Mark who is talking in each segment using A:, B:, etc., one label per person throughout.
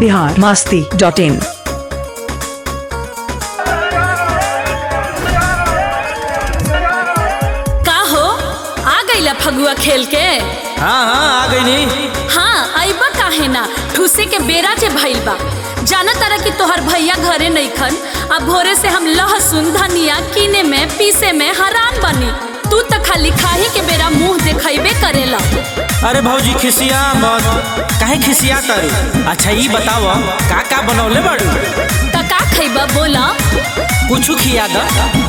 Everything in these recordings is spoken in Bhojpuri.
A: बिहार मास्ती डॉट इन
B: का हो आ गईला फगुआ खेल के
C: हाँ हाँ आ गई नी
B: हाँ अइबा काहे ना ठूसे के बेरा जे भइल बा जाना तारा कि तोहर भैया घरे नइखन अब भोरे से हम लहसुन धनिया कीने में पीसे में हरान बनी तू त खाली खाही के बेरा मुंह देखैबे करेला
C: अरे भौजी खिसिया मत काहे खिसिया तारू अच्छा ई बताव का का बनौले बाड़ू
B: त का खैबा बोला
C: कुछ खिया द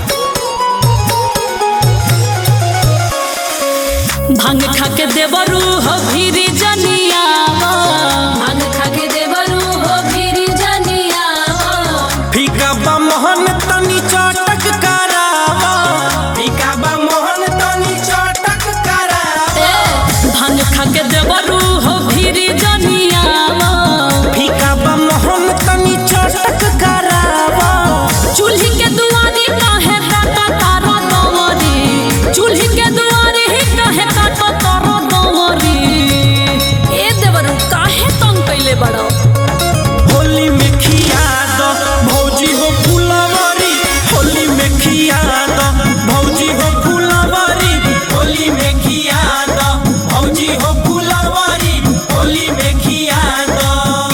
B: भांग खा के देवरू हो भीरी जनिया भांग खा के देवरू हो भीरी जनिया
C: फीका बा मोहन तनी चटक करावा फीका बा मोहन तनी चटक करावा
B: भांग खा के देवरू हो भीरी जनिया
C: फीका बा मोहन तनी चटक करावा
B: चूल्ही के दुआरी काहे काटा तारा दवरी चूल्ही के दुआरी ही काहे काटा तारा दवरी ए देवरू काहे तंग कैले बड़ो
C: होली में खिया दो भौजी हो फुलवारी होली में खिया दो भौजी हो फुलवारी होली में खिया दो भौजी हो फुलवारी होली में खिया दो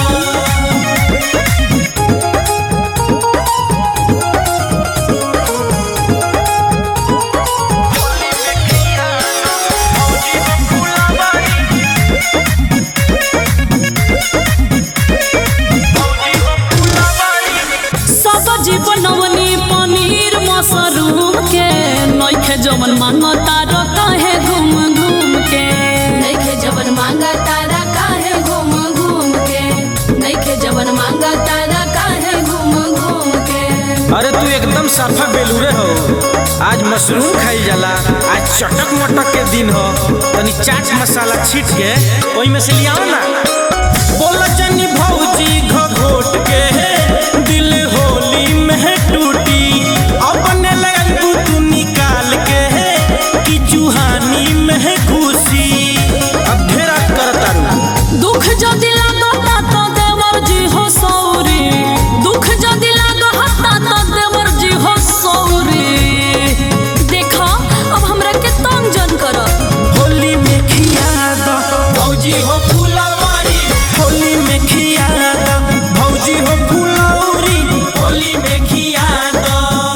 B: सब जीवनवनी पनीर मशरूम के नइखे जवन मांगता र काहे घूम घूम के नइखे जवन मांगता र काहे घूम घूम के नइखे जवन मांगता र काहे घूम घूम के
C: अरे तू एकदम साफा बेलूरे हो आज मशरूम खाई जाला आज चटक मटक के दिन हो तनी चाट मसाला छीट के ओई में से लियाओ ना बोला जनी भौजी घोट के दिल होली में टूटी अपने लगू तू निकाल के कि चूहानी में घुसी अब ढेरा करता रू
B: दुख जदि लागता तो देवर जी हो सौरी दुख जदि लागता तो देवर जी हो सौरी देखा अब हमरा के तंग जन कर
C: होली में खिया दो भौजी हो फुलवारी होली में खिया दो भौजी हो फुलौरी होली में खिया दो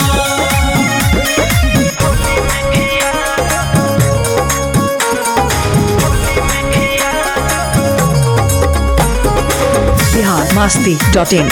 A: बिहार मास्ती डॉट इन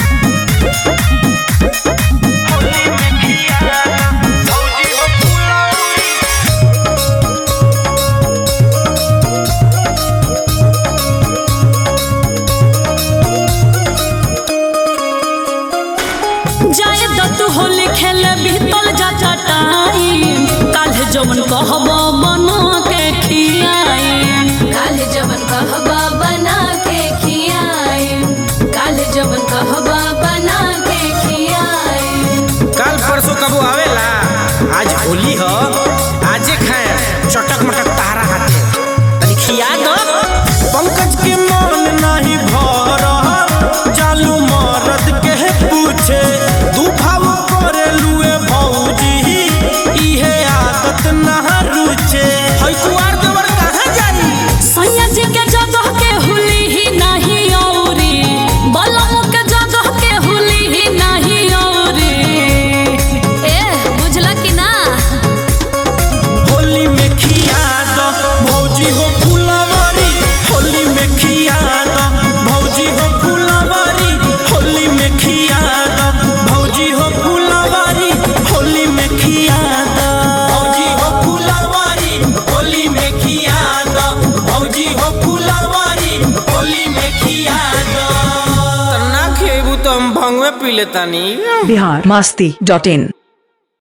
B: जाए दतु होली खेले बीतल जा चटाई काल्हे जवन कहब बना के खियाई काल्हे जवन कहब बना के खियाई काल्हे जवन कहब बना के खियाई
C: कल परसों कबो आवेला आज होली हो आजे खाए चटक मटक तारा हाथे तनी खिया दो पंकज के मन नहीं भर चालू मरद के पूछे दू भाव करे लुए भौजी इहे आदत ना रुचे हई कुआर देवर कहाँ जाई
B: सैया जी के जगह के हुली ही नहीं औरी बलम के जगह के हुली ही नहीं औरी ए बुझला कि ना
C: होली में खिया दो भौजी हो फुलवारी होली में खिया दो भौजी हो फुलवारी होली में खिया दो भौजी हो फुलवारी होली में खिया दो भौजी हो फुलवारी होली में खिया दो भौजी हो फुलवारी होली में खिया दो ना खेबू तो हम भंगवे पी लेतानी
A: बिहार मास्ती डॉट इन